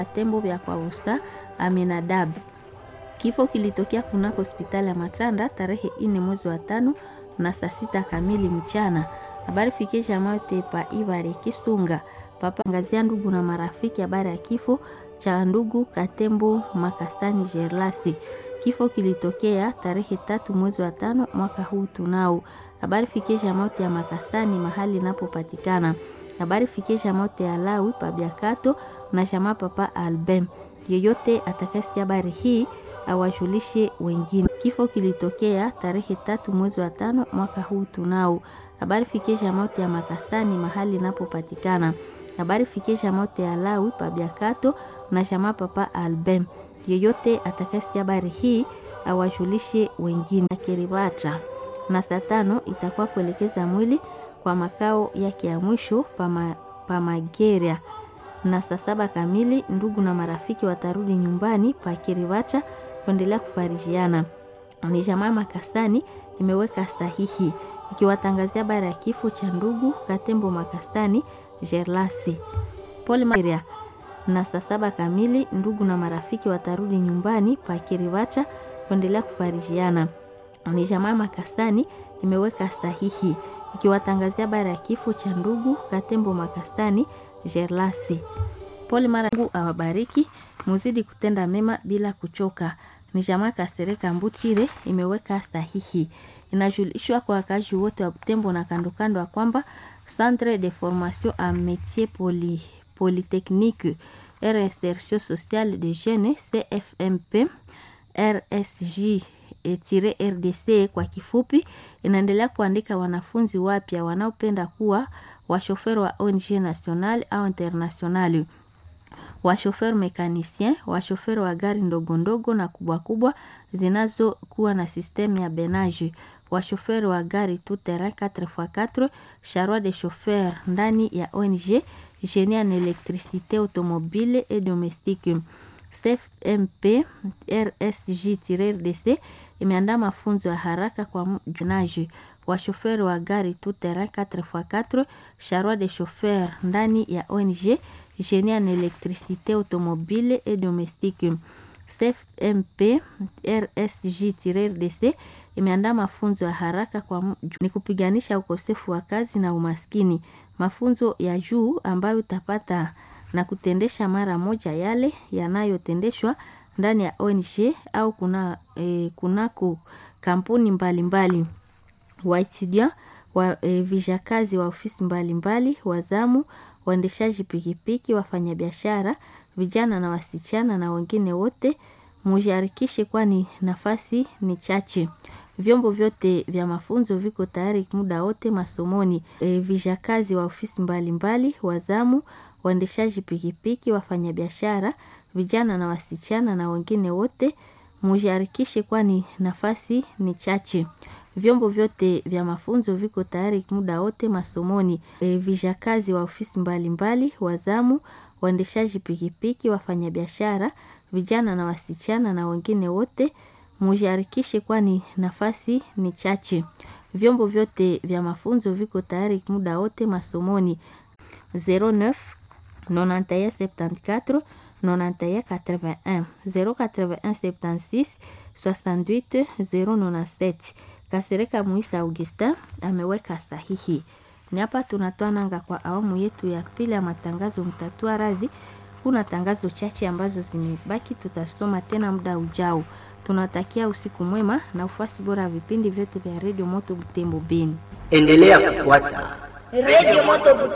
Tembo vya kwa usta Aminadab. Kifo kilitokea kunako hospitali ya Matanda tarehe ine mwezi wa tano na saa sita kamili mchana. Habari fikisha mayote pa Ibare Kisunga papa ngazia ndugu na marafiki habari ya kifo cha ndugu Katembo Makastani Gerlasi. Kifo kilitokea tarehe tatu mwezi wa tano mwaka huu tunao. Habari fikisha mauti ya Makastani mahali inapopatikana. Habari fikisha mauti ya Lawi Pabiakato na shama papa Albem. Yeyote atakayesikia habari hii awajulishe wengine. Kifo kilitokea tarehe tatu mwezi wa tano mwaka huu tunao. Habari fikisha mauti ya Makastani mahali inapopatikana. Habari fikisha mauti ya Lawi Pabiakato na shama papa Albem. Yeyote atakayesikia habari hii awajulishe wengine. Kiribata na saa tano itakuwa kuelekeza mwili kwa makao yake ya mwisho pama, Pamageria na saa saba kamili ndugu na marafiki watarudi nyumbani pa Kiribata kuendelea kufarijiana. Ni jamaa Makastani imeweka sahihi ikiwatangazia habari ya kifo cha ndugu Katembo Makastani Gerlasi. Pole Maria na saa saba kamili ndugu na marafiki watarudi nyumbani pa Kiribata kuendelea kufarijiana. Ni jamaa Makastani imeweka sahihi ikiwatangazia habari ya kifo cha ndugu Katembo Makastani Gerlasi. Pole mara Mungu awabariki, muzidi kutenda mema bila kuchoka. Ni jamaa Kasereka Mbutire imeweka sahihi. Inajulishwa kwa wakazi wote wa Butembo na kando kando ya kwamba Centre de Formation a Métier Poly, Polytechnique et Recherche Sociale de Jeunes CFMP RSJ RDC kwa kifupi, inaendelea kuandika wanafunzi wapya wanaopenda kuwa washoferi wa ONG national au international, washoferi mekanisien, washoferi wa gari ndogo ndogo na kubwa kubwa zinazokuwa na sistemu ya benage, washoferi wa gari tout terrain 4x4, charroi de chauffeur ndani ya ONG génie en électricité automobile et domestique. CFMP RSG-RDC imeandaa mafunzo ya haraka kwa mjunaji wa shoferi wa gari tout terrain 4x4 charroi de chauffeur ndani ya ONG génie en électricité automobile et domestique. CFMP RSG-RDC imeandaa mafunzo ya haraka kwa ni kupiganisha ukosefu wa kazi na umaskini. Mafunzo ya juu ambayo utapata na kutendesha mara moja yale yanayotendeshwa ndani ya ONG au kuna e, kunako kampuni mbalimbali waetudia wa e, vijakazi wa ofisi mbalimbali, wazamu, waendeshaji pikipiki, wafanyabiashara, vijana na wasichana na wengine wote mujiharikishe, kwani nafasi ni chache. Vyombo vyote vya mafunzo viko tayari muda wote masomoni. E, vijakazi wa ofisi mbalimbali, wazamu, waendeshaji pikipiki, wafanyabiashara, vijana na wasichana na wengine wote mujiharikishe, kwani nafasi ni chache. Vyombo vyote vya mafunzo viko tayari muda wote masomoni. E, vijakazi wa ofisi mbalimbali, wazamu, waendeshaji pikipiki, wafanyabiashara, vijana na wasichana na wengine wote mujiharikishe, kwani nafasi ni chache. Vyombo vyote vya mafunzo viko tayari muda wote masomoni. 09 91 74 91 81 081 76 68 097. Kasereka Muisa Augustin ameweka sahihi. Ni hapa tunatoa nanga kwa awamu yetu ya pili ya matangazo mtatua razi. Kuna tangazo chache ambazo zimebaki, tutasoma tena muda ujao. Tunatakia usiku mwema na ufuasi bora wa vipindi vyote vya redio Moto Butembo Beni. Endelea kufuata redio Moto